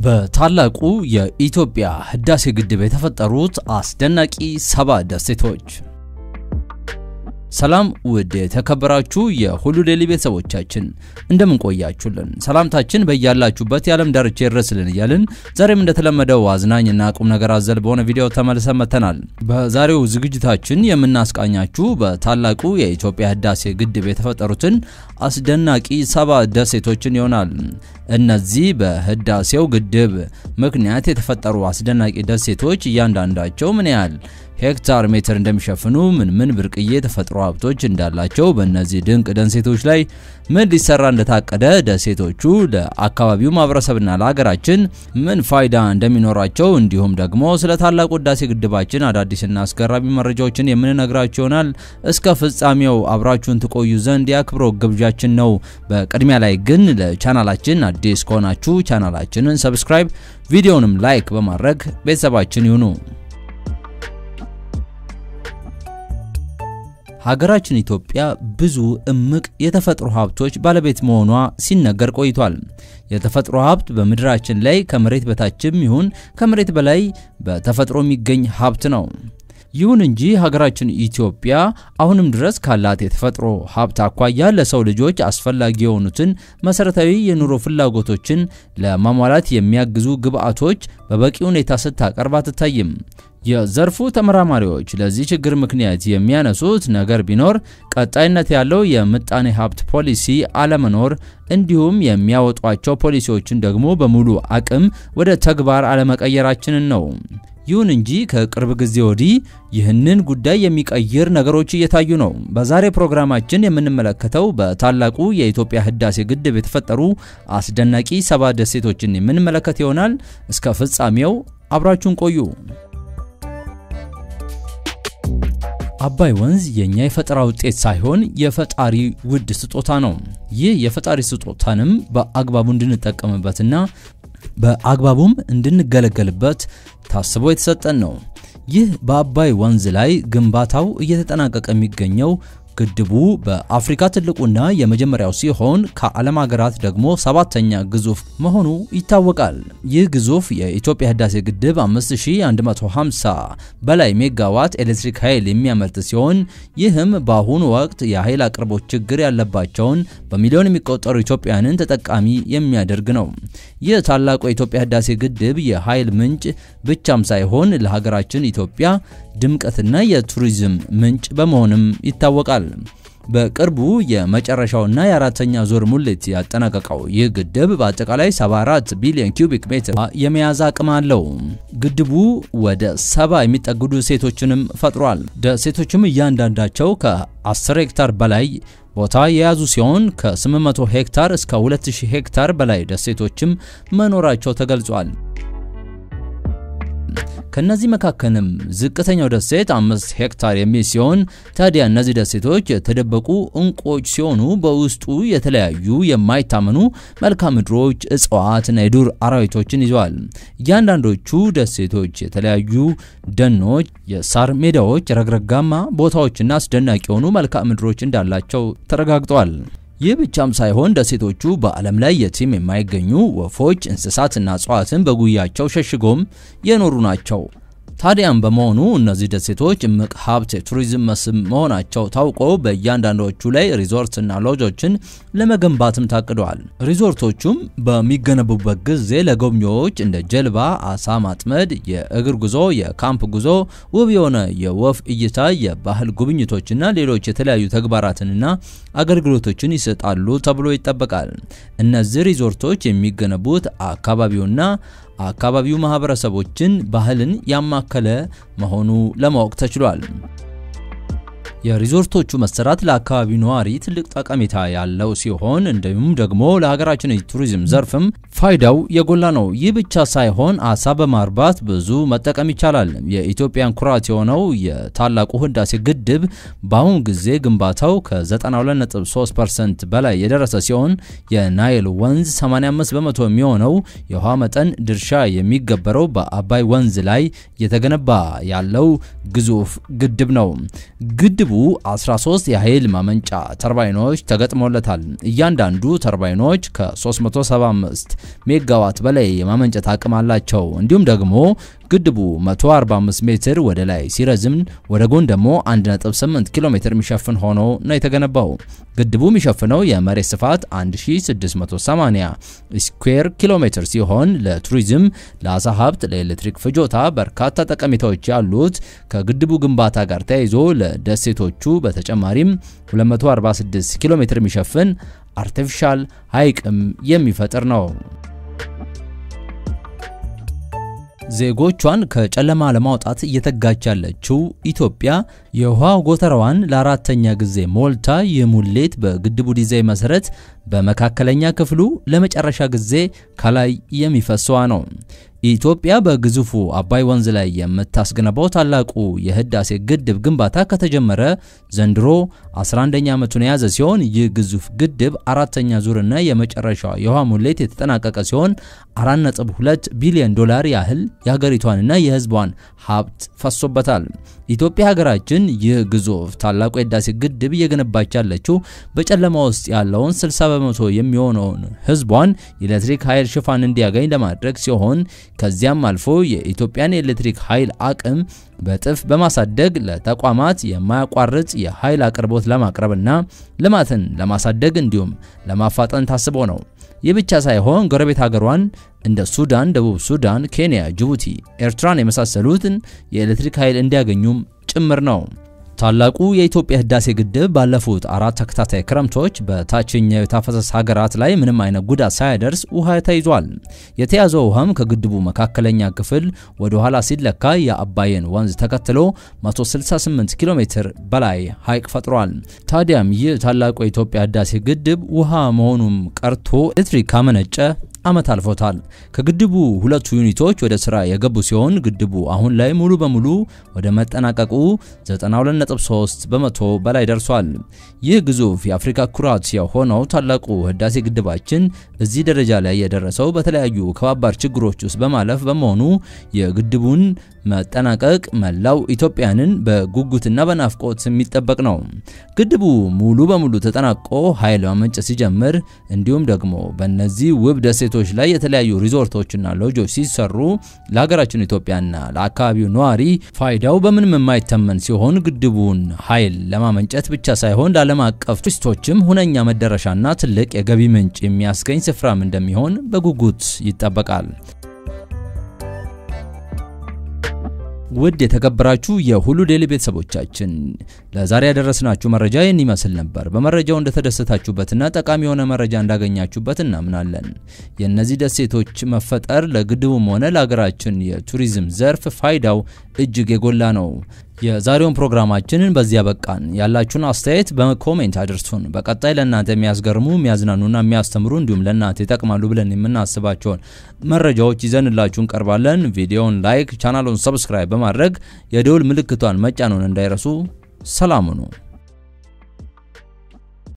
በታላቁ የኢትዮጵያ ህዳሴ ግድብ የተፈጠሩት አስደናቂ ሰባ ደሴቶች። ሰላም ውድ የተከበራችሁ የሁሉ ዴይሊ ቤተሰቦቻችን እንደምን ቆያችሁልን? ሰላምታችን በያላችሁበት የዓለም ዳርቻ ይድረስልን እያልን ዛሬም እንደተለመደው አዝናኝና ቁም ነገር አዘል በሆነ ቪዲዮ ተመልሰን መጥተናል። በዛሬው ዝግጅታችን የምናስቃኛችሁ በታላቁ የኢትዮጵያ ህዳሴ ግድብ የተፈጠሩትን አስደናቂ ሰባ ደሴቶችን ይሆናል። እነዚህ በህዳሴው ግድብ ምክንያት የተፈጠሩ አስደናቂ ደሴቶች እያንዳንዳቸው ምን ያህል ሄክታር ሜትር እንደሚሸፍኑ፣ ምን ምን ብርቅዬ ተፈጥሮ ሀብቶች እንዳላቸው፣ በእነዚህ ድንቅ ደሴቶች ላይ ምን ሊሰራ እንደታቀደ፣ ደሴቶቹ ለአካባቢው ማህበረሰብና ለሀገራችን ምን ፋይዳ እንደሚኖራቸው፣ እንዲሁም ደግሞ ስለ ታላቁ ህዳሴ ግድባችን አዳዲስና አስገራሚ መረጃዎችን የምንነግራችሁ ይሆናል። እስከ ፍጻሜው አብራችሁን ትቆዩ ዘንድ የአክብሮት ግብዣችን ነው። በቅድሚያ ላይ ግን ለቻናላችን አዲስ ከሆናችሁ ቻናላችንን ሰብስክራይብ፣ ቪዲዮንም ላይክ በማድረግ ቤተሰባችን ይሁኑ። ሀገራችን ኢትዮጵያ ብዙ እምቅ የተፈጥሮ ሀብቶች ባለቤት መሆኗ ሲነገር ቆይቷል። የተፈጥሮ ሀብት በምድራችን ላይ ከመሬት በታችም ይሁን ከመሬት በላይ በተፈጥሮ የሚገኝ ሀብት ነው። ይሁን እንጂ ሀገራችን ኢትዮጵያ አሁንም ድረስ ካላት የተፈጥሮ ሀብት አኳያ ለሰው ልጆች አስፈላጊ የሆኑትን መሰረታዊ የኑሮ ፍላጎቶችን ለማሟላት የሚያግዙ ግብዓቶች በበቂ ሁኔታ ስታቀርብ አትታይም። የዘርፉ ተመራማሪዎች ለዚህ ችግር ምክንያት የሚያነሱት ነገር ቢኖር ቀጣይነት ያለው የምጣኔ ሀብት ፖሊሲ አለመኖር እንዲሁም የሚያወጧቸው ፖሊሲዎችን ደግሞ በሙሉ አቅም ወደ ተግባር አለመቀየራችንን ነው። ይሁን እንጂ ከቅርብ ጊዜ ወዲህ ይህንን ጉዳይ የሚቀይር ነገሮች እየታዩ ነው። በዛሬ ፕሮግራማችን የምንመለከተው በታላቁ የኢትዮጵያ ህዳሴ ግድብ የተፈጠሩ አስደናቂ ሰባ ደሴቶችን የምንመለከት ይሆናል። እስከ ፍጻሜው አብራችሁን ቆዩ። አባይ ወንዝ የኛ የፈጠራ ውጤት ሳይሆን የፈጣሪ ውድ ስጦታ ነው። ይህ የፈጣሪ ስጦታንም በአግባቡ እንድንጠቀምበትና በአግባቡም እንድንገለገልበት ታስቦ የተሰጠን ነው። ይህ በአባይ ወንዝ ላይ ግንባታው እየተጠናቀቀ የሚገኘው ግድቡ በአፍሪካ ትልቁና የመጀመሪያው ሲሆን ከዓለም ሀገራት ደግሞ ሰባተኛ ግዙፍ መሆኑ ይታወቃል። ይህ ግዙፍ የኢትዮጵያ ህዳሴ ግድብ 5150 በላይ ሜጋዋት ኤሌክትሪክ ኃይል የሚያመርት ሲሆን ይህም በአሁኑ ወቅት የኃይል አቅርቦት ችግር ያለባቸውን በሚሊዮን የሚቆጠሩ ኢትዮጵያውያንን ተጠቃሚ የሚያደርግ ነው። ይህ ታላቁ የኢትዮጵያ ህዳሴ ግድብ የኃይል ምንጭ ብቻም ሳይሆን ለሀገራችን ኢትዮጵያ ድምቀትና የቱሪዝም ምንጭ በመሆንም ይታወቃል። በቅርቡ የመጨረሻውና የአራተኛ ዙር ሙሌት ያጠናቀቀው ይህ ግድብ በአጠቃላይ 74 ቢሊዮን ኪዩቢክ ሜትር የመያዝ አቅም አለው። ግድቡ ወደ ሰባ የሚጠጉ ደሴቶችንም ፈጥሯል። ደሴቶችም እያንዳንዳቸው ከ10 ሄክታር በላይ ቦታ የያዙ ሲሆን ከ800 ሄክታር እስከ 2000 ሄክታር በላይ ደሴቶችም መኖራቸው ተገልጿል። ከነዚህ መካከልም ዝቅተኛው ደሴት አምስት ሄክታር የሚል ሲሆን ታዲያ እነዚህ ደሴቶች የተደበቁ እንቁዎች ሲሆኑ በውስጡ የተለያዩ የማይታመኑ መልክዓ ምድሮች፣ እጽዋትና የዱር አራዊቶችን ይዘዋል። እያንዳንዶቹ ደሴቶች የተለያዩ ደኖች፣ የሳር ሜዳዎች፣ ረግረጋማ ቦታዎችና አስደናቂ የሆኑ መልክዓ ምድሮች እንዳላቸው ተረጋግጧል። ይህ ብቻም ሳይሆን ደሴቶቹ በዓለም ላይ የትም የማይገኙ ወፎች፣ እንስሳትና እጽዋትን በጉያቸው ሸሽጎም የኖሩ ናቸው። ታዲያም በመሆኑ እነዚህ ደሴቶች እምቅ ሀብት የቱሪዝም መስህብ መሆናቸው ታውቆ በእያንዳንዶቹ ላይ ሪዞርትና ሎጆችን ለመገንባትም ታቅደዋል። ሪዞርቶቹም በሚገነቡበት ጊዜ ለጎብኚዎች እንደ ጀልባ፣ አሳ ማጥመድ፣ የእግር ጉዞ፣ የካምፕ ጉዞ፣ ውብ የሆነ የወፍ እይታ፣ የባህል ጉብኝቶችና ሌሎች የተለያዩ ተግባራትንና አገልግሎቶችን ይሰጣሉ ተብሎ ይጠበቃል። እነዚህ ሪዞርቶች የሚገነቡት አካባቢውና አካባቢው ማህበረሰቦችን ባህልን ያማከለ መሆኑ ለማወቅ ተችሏል። የሪዞርቶቹ መሰራት ለአካባቢው ነዋሪ ትልቅ ጠቀሜታ ያለው ሲሆን እንዲሁም ደግሞ ለሀገራችን የቱሪዝም ዘርፍም ፋይዳው የጎላ ነው። ይህ ብቻ ሳይሆን አሳ በማርባት ብዙ መጠቀም ይቻላል። የኢትዮጵያን ኩራት የሆነው የታላቁ ህዳሴ ግድብ በአሁኑ ጊዜ ግንባታው ከ92.3% በላይ የደረሰ ሲሆን የናይል ወንዝ 85 በመቶ የሚሆነው የውሃ መጠን ድርሻ የሚገበረው በአባይ ወንዝ ላይ እየተገነባ ያለው ግዙፍ ግድብ ነው። ግድቡ ግድቡ 13 የኃይል ማመንጫ ተርባይኖች ተገጥሞለታል። እያንዳንዱ ተርባይኖች ከ375 ሜጋዋት በላይ የማመንጨት አቅም አላቸው። እንዲሁም ደግሞ ግድቡ 145 ሜትር ወደ ላይ ሲረዝም ወደ ጎን ደግሞ 1.8 ኪሎ ሜትር የሚሸፍን ሆኖ ነው የተገነባው። ግድቡ የሚሸፍነው የመሬት ስፋት 1680 ስኩዌር ኪሎ ሜትር ሲሆን ለቱሪዝም፣ ለአሳ ሀብት፣ ለኤሌክትሪክ ፍጆታ በርካታ ጠቀሜታዎች ያሉት ከግድቡ ግንባታ ጋር ተያይዞ ለደሴቶቹ በተጨማሪም 246 ኪሎ ሜትር የሚሸፍን አርቲፊሻል ሐይቅም የሚፈጥር ነው። ዜጎቿን ከጨለማ ለማውጣት እየተጋች ያለችው ኢትዮጵያ የውሃ ጎተራዋን ለአራተኛ ጊዜ ሞልታ የሙሌት በግድቡ ዲዛይን መሰረት በመካከለኛ ክፍሉ ለመጨረሻ ጊዜ ከላይ የሚፈሰዋ ነው። ኢትዮጵያ በግዙፉ አባይ ወንዝ ላይ የምታስገነባው ታላቁ የህዳሴ ግድብ ግንባታ ከተጀመረ ዘንድሮ 11ኛ ዓመቱን የያዘ ሲሆን ይህ ግዙፍ ግድብ አራተኛ ዙርና የመጨረሻ የውሃ ሙሌት የተጠናቀቀ ሲሆን 4.2 ቢሊዮን ዶላር ያህል የሀገሪቷንና የህዝቧን ሀብት ፈሶበታል። ኢትዮጵያ ሀገራችን ይህ ግዙፍ ታላቁ የህዳሴ ግድብ እየገነባች ያለችው በጨለማ ውስጥ ያለውን 60 በመቶ የሚሆነውን ህዝቧን የኤሌክትሪክ ኃይል ሽፋን እንዲያገኝ ለማድረግ ሲሆን ከዚያም አልፎ የኢትዮጵያን የኤሌክትሪክ ኃይል አቅም በጥፍ በማሳደግ ለተቋማት የማያቋርጥ የኃይል አቅርቦት ለማቅረብና ልማትን ለማሳደግ እንዲሁም ለማፋጠን ታስቦ ነው። ይህ ብቻ ሳይሆን ጎረቤት ሀገሯን እንደ ሱዳን፣ ደቡብ ሱዳን፣ ኬንያ፣ ጅቡቲ፣ ኤርትራን የመሳሰሉትን የኤሌክትሪክ ኃይል እንዲያገኙም ጭምር ነው። ታላቁ የኢትዮጵያ ህዳሴ ግድብ ባለፉት አራት ተከታታይ ክረምቶች በታችኛው የተፋሰስ ሀገራት ላይ ምንም አይነት ጉዳት ሳያደርስ ውሃ ተይዟል። የተያዘው ውሃም ከግድቡ መካከለኛ ክፍል ወደ ኋላ ሲለካ የአባይን ወንዝ ተከትሎ 168 ኪሎ ሜትር በላይ ሐይቅ ፈጥሯል። ታዲያም ይህ ታላቁ የኢትዮጵያ ህዳሴ ግድብ ውሃ መሆኑም ቀርቶ ኤሌክትሪክ ካመነጨ ዓመት አልፎታል። ከግድቡ ሁለቱ ዩኒቶች ወደ ስራ የገቡ ሲሆን ግድቡ አሁን ላይ ሙሉ በሙሉ ወደ መጠናቀቁ 92.3 በመቶ በላይ ደርሷል። ይህ ግዙፍ የአፍሪካ ኩራት የሆነው ታላቁ ህዳሴ ግድባችን እዚህ ደረጃ ላይ የደረሰው በተለያዩ ከባባድ ችግሮች ውስጥ በማለፍ በመሆኑ የግድቡን መጠናቀቅ መላው ኢትዮጵያንን በጉጉትና በናፍቆት የሚጠበቅ ነው። ግድቡ ሙሉ በሙሉ ተጠናቆ ኃይል ማመንጨት ሲጀምር እንዲሁም ደግሞ በእነዚህ ውብ ደሴቶች ላይ የተለያዩ ሪዞርቶችና ሎጆች ሲሰሩ ለሀገራችን ኢትዮጵያና ለአካባቢው ነዋሪ ፋይዳው በምንም የማይተመን ሲሆን ግድቡን ኃይል ለማመንጨት ብቻ ሳይሆን ለዓለም አቀፍ ቱሪስቶችም ሁነኛ መዳረሻና ትልቅ የገቢ ምንጭ የሚያስገኝ ስፍራም እንደሚሆን በጉጉት ይጠበቃል። ውድ የተከበራችሁ የሁሉ ዴይሊ ቤተሰቦቻችን ለዛሬ ያደረስናችሁ መረጃ ይህን ይመስል ነበር። በመረጃው እንደተደሰታችሁበትና ጠቃሚ የሆነ መረጃ እንዳገኛችሁበት እናምናለን። የእነዚህ ደሴቶች መፈጠር ለግድቡም ሆነ ለሀገራችን የቱሪዝም ዘርፍ ፋይዳው እጅግ የጎላ ነው። የዛሬውን ፕሮግራማችንን በዚያ በቃን። ያላችሁን አስተያየት በኮሜንት አድርሱን። በቀጣይ ለእናንተ የሚያስገርሙ የሚያዝናኑና የሚያስተምሩ እንዲሁም ለእናንተ ይጠቅማሉ ብለን የምናስባቸውን መረጃዎች ይዘንላችሁ እንቀርባለን። ቪዲዮውን ላይክ፣ ቻናሉን ሰብስክራይብ በማድረግ የደውል ምልክቷን መጫኑን እንዳይረሱ። ሰላም ሁኑ።